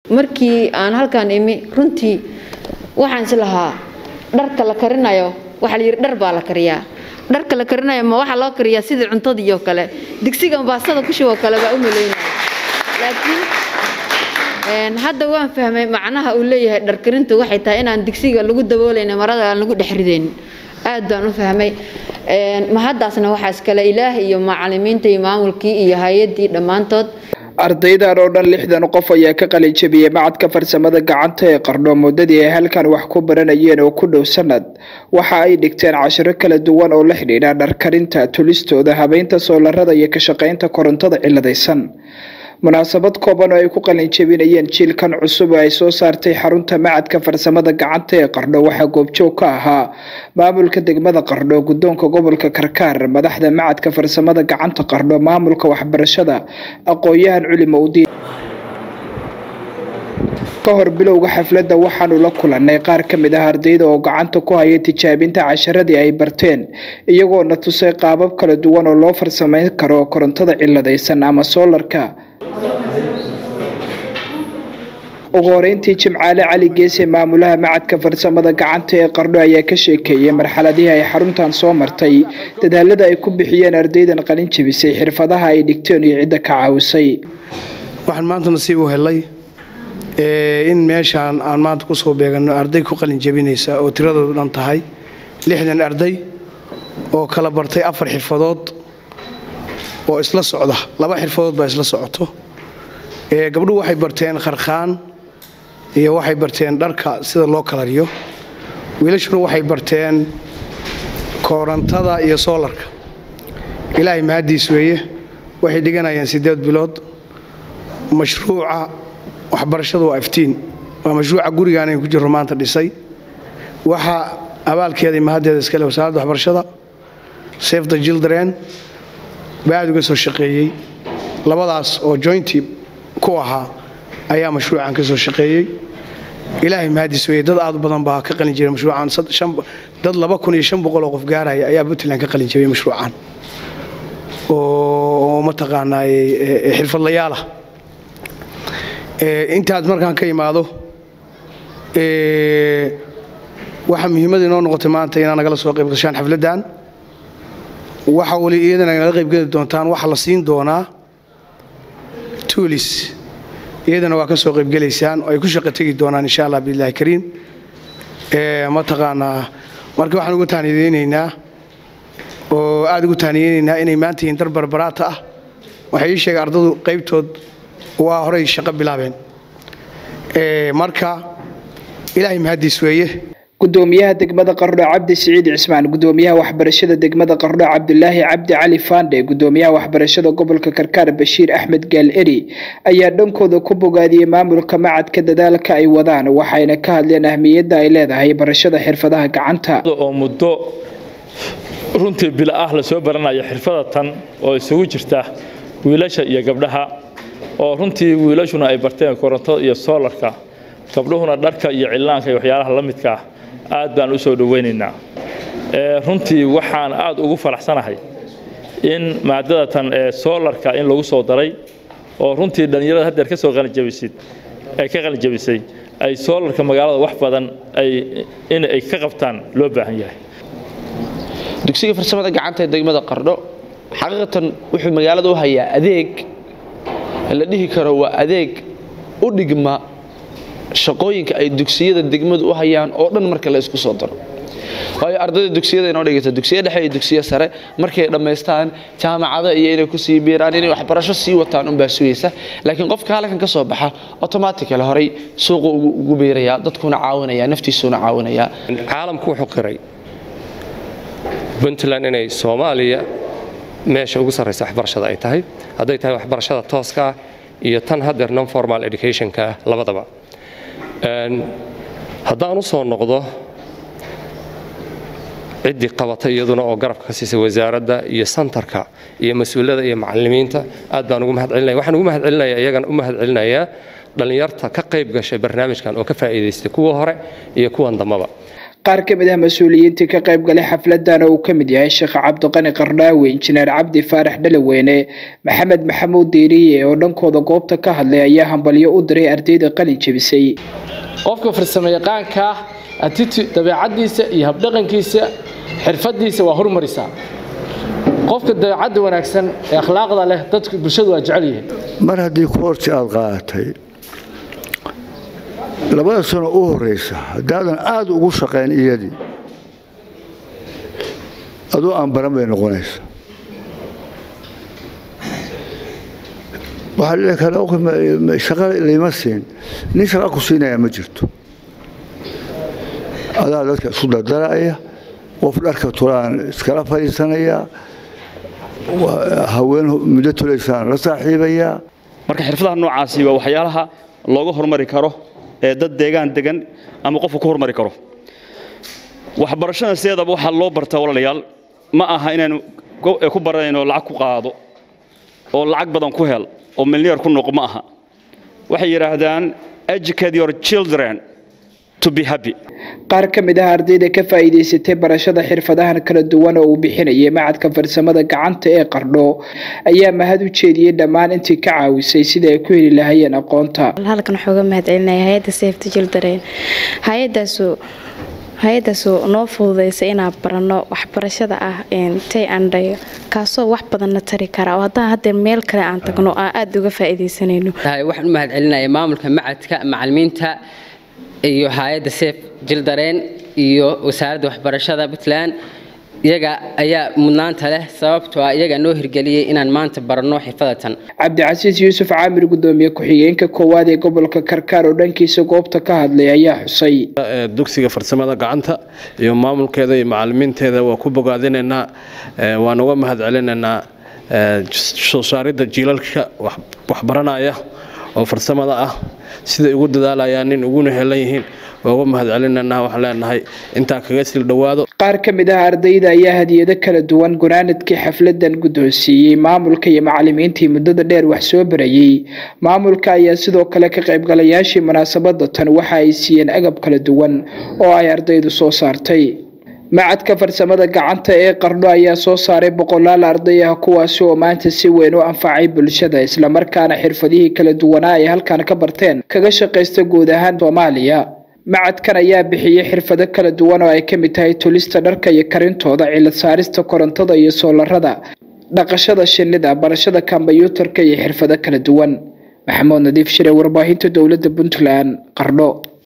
markii aan halkaan imi runtii waxaan is lahaa dharka la karinayo waxaa la yidhi dhar baa la kariyaa dharka la karinayo ma waxaa loo kariyaa sidii cuntadii oo kale digsigan baastada ku shuboo kale baa u malaynaya laakiin hadda waan fahmay macnaha uu leeyahay dharkarintu waxay tahay inaan digsiga lagu daboolayna marada aan lagu dhex ridayn aad baan u fahmay mahaddaasna waxaa iskale ilaah iyo macalimiinta iyo maamulkii iyo hay-addii dhammaantood ardaydan oo dhan lixdan qof ayaa ka qalin jabiyey macadka farsamada gacanta ee qardho muddadii ay halkan wax ku baranayeen oo ku dhow sanad waxa ay dhigteen cashiro kala duwan oo la xidhiidha dharkarinta tulistooda habeynta soolarada iyo ka shaqaynta korontada ciladaysan munaasabad kooban oo ay ku qalin jabinayeen jiilkan cusub oo ay soo saartay xarunta macadka farsamada gacanta ee qardho waxaa goobjoog ka ahaa maamulka degmada qardho guddoonka gobolka karkaar madaxda macadka farsamada gacanta qardho maamulka waxbarashada aqoon-yahan culimo udiin ka hor bilowga xafladda waxaanu la kulannay qaar ka mid ah ardayda oo gacanta ku hayay tijaabinta casharadii ay barteen iyagoona tusay qaabab kala duwan oo loo farsamayn karo korontada ciladaysan ama soolarka ugu horeyntii jimcaale cali geese maamulaha macadka farsamada gacanta ee qardho ayaa ka sheekeeyey marxaladihii ay xaruntan soo martay dadaalada ay ku bixiyeen ardaydan qalin jabisay xirfadaha ay dhigteen iyo cidda ka caawisay waxaan maanta nasiib u helay in meeshaan aan maanta kusoo beegano arday ku qalin jabinaysa oo tiradoodu dhan tahay lixdan arday oo kala bartay afar xirfadood oo isla socda laba xirfadood baa isla socoto gabdhuhu waxay barteen kharkhaan iyo waxay barteen dharka sida loo kalariyo wiilashuna waxay barteen koorantada iyo soolarka ilaahay mahaddiis weeye waxay dhiganayaan siddeed bilood mashruuca waxbarashadu waa iftiin waa mashruuca gurigaan aynu ku jirro maanta dhisay waxaa abaalkeedai mahaddeeda iskale wasaaradda waxbarashada safe the children baa aad uga soo shaqeeyey labadaas oo joynti ku ahaa ayaa mashruucan ka soo shaqeeyey ilaahay mahaddiis weeye dad aad u badan baa ka qalin jiray mashruucan dad laba kun iyo shan boqol oo qof gaaraya ayaa puntland ka qalin jabiyey mashruucan oo mataqaanaaye xirfadlayaalah intaad markaan ka imaado waxaa muhiimada inoo noqotay maanta inaa nagala soo qayb gashaan xafladdan waxa weli iyadana nagala qaybgeli doontaan waxaa la siin doonaa tuulis iyadana waa ka soo qaybgelaysaan oo ay ku shaqo tegi doonaan insha allah biillahi kariim mataqaanaa marka waxaan ugu taaniyeynaynaa oo aada ugu taaniyeynaynaa inay maanta yihiin dar barbaraata ah waxay ii sheegay ardadu qaybtood waa horay shaqo bilaabeen marka ilaahay mahaddiis weeye gudoomiyaha degmada qardho cabdi siciid cismaan gudoomiyaha waxbarashada degmada qardho cabdulaahi cabdi cali faandhe gudoomiyaha waxbarashada gobolka karkaar bashiir axmed gaal eri ayaa dhankooda ku bogaadiyey maamulka macadka dadaalka ay wadaan waxayna ka hadleen ahmiyadda ay leedahay barashada xirfadaha gacanta oo muddo runtii bila ah la soo baranayo xirfada tan oo isugu jirta wiilasha iyo gabdhaha oo runtii wiilashuna ay barteen korontada iyo soolarka gabdhuhuna dharka iyo cillaanka iyo waxyaalaha la midka ah aad baan u soo dhowaynaynaa runtii waxaan aad ugu faraxsanahay in maadadatan ee soolarka in lagu soo daray oo runtii dhallinyarada haddeer ka soo qalinjabisid ay ka qalinjabisay ay soolarka magaalada wax badan ay in ay ka qabtaan loo baahan yahay dugsiga farsamada gacanta ee degmada qardho xaqiiqatan wuxuu magaalada u hayaa adeeg la dhihi karo waa adeeg u dhigma shaqooyinka ay dugsiyada degmadu u hayaan oo dhan marka la isku soo daro waayo ardayda dugsiyada inoo dhigata dugsiya dhexe iyo dugsiya sare markay dhammaystaan jaamacada iyo inay kusii biiraan inay waxbarasho sii wataan unbaa sugaysa laakiin qofka halkan ka soo baxa automatically horay suuqu ugu biiraya dadkuna caawinaya naftiisuna caawinaya caalamku wuxuu qiray puntland inay soomaaliya meesha ugu sarraysa waxbarashada ay tahay hadday tahay waxbarashada tooska ah iyo tan haddeer non formal educationka ah labadaba haddaan u soo noqdo ciddii qabatay iyaduna oo garabka ka siisay wasaaradda iyo santarka iyo mas-uulada iyo macalimiinta aad baan ugu mahad celinaya waxaan ugu mahad celinaya iyagan u mahad celinayaa dhallinyarta ka qayb gashay barnaamijkan oo ka faa'iidaystay kuwa hore iyo kuwan dambaba qaar ka mid ah mas-uuliyiintii ka qayb galay xafladan oo uu ka mid yahay sheekh cabdiqani qardhaawe injineer cabdi faarax dhalaweyne maxamed maxamuud diiriye oo dhankooda goobta ka hadlay ayaa hambalyo u diray ardayda qalin jebisay qofka farsamo yaqaanka attitude dabeecadiisa iyo habdhaqankiisa xirfadiisa waa hormarisaa qofka dabeecadda wanaagsan ee akhlaaqda leh dadku bulshadu waa jecel yihiin mar haddii koorsi aada qaadatay labada sano u horeysa haddaadan aada ugu shaqayn iyadii aduu aan baran bay noqonaysa waxaa dhici kara shaqa layma siin nin shaqa ku siinaya ma jirto adaa dadka isu dardaraya qof dharka tulaan iskala fadhiisanaya haween muddo tulaysaan la saaxiibayaa marka xirfadaha noocaasi waa waxyaalaha looga hormari karo ee dad deegaan degan ama qofku ku hormari karo waxbarashada sideedaba waxaa loo bartaa walaalayaal ma aha inaynu ku baranayno lacag ku qaado oo lacag badan ku hel oo milneer ku noqo ma aha waxay yidhaahdaan educate your children to be happy qaar ka mid ah ardayda ka faa'iidaysatay barashada xirfadahan kala duwan oo uu bixinayay macadka farsamada gacanta ee qardho ayaa mahad u jeediyey dhammaan intii ka caawisay sida ay ku heli lahaayeen aqoonta halkan waxooga mahadcelinaya hay-adda safety children hay-adaasu hay-adaasu noo fududeysa inaan baranno waxbarashada ah tay andhayo kaasoo wax badanna tari kara oo haddaan haddee meel kale aan tagno aan aada uga faa'iidaysanayno waxaan u mahadcelinaya maamulka macadka macalimiinta iyo hay-adda sef jildareen iyo wasaaradda waxbarashada puntland iyaga ayaa mudnaanta leh sababtoo ah iyagaa noo hirgeliyey inaan maanta baranno xirfadatan cabdicasiis yuusuf caamir gudoomiye ku-xigeenka koowaad ee gobolka karkaar oo dhankiisa goobta ka hadlay ayaa xusay dugsiga farsamada gacanta iyo maamulkeeda iyo macalimiinteeda waa ku bogaadinaynaa waan uga mahad celinaynaa soo saaridda jiilalka waxbaranaya oo farsamada ah siday ugu dadaalayaan nin uguna helan yihiin waa uga mahad celinanaa waxaan leenahay intaa kaga sil dhowaado qaar ka mid ah ardayda ayaa hadiyado kala duwan gunaanadkii xafladan guddoonsiiyey maamulka iyo macalimiintii muddada dheer wax soo barayey maamulka ayaa sidoo kale ka qaybgalayaashii munaasabada tan waxa ay siiyeen agab kala duwan oo ay ardaydu soo saartay macadka farsamada gacanta ee qardho ayaa soo saaray boqolaal arday ah kuwaasi oo maanta si weyn u anfacay bulshada islamarkaana xirfadihii kala duwanaa ay halkan ka barteen kaga shaqaysta guud ahaan soomaaliya macadkan ayaa bixiyey xirfado kala duwan oo ay ka mid tahay tulista dharka iyo karintooda cilad saarista korontada iyo soolarada dhaqashada shinnida barashada kombyuutarka iyo xirfado kala duwan maxamuud nadiif shire warbaahinta dowladda puntland qardho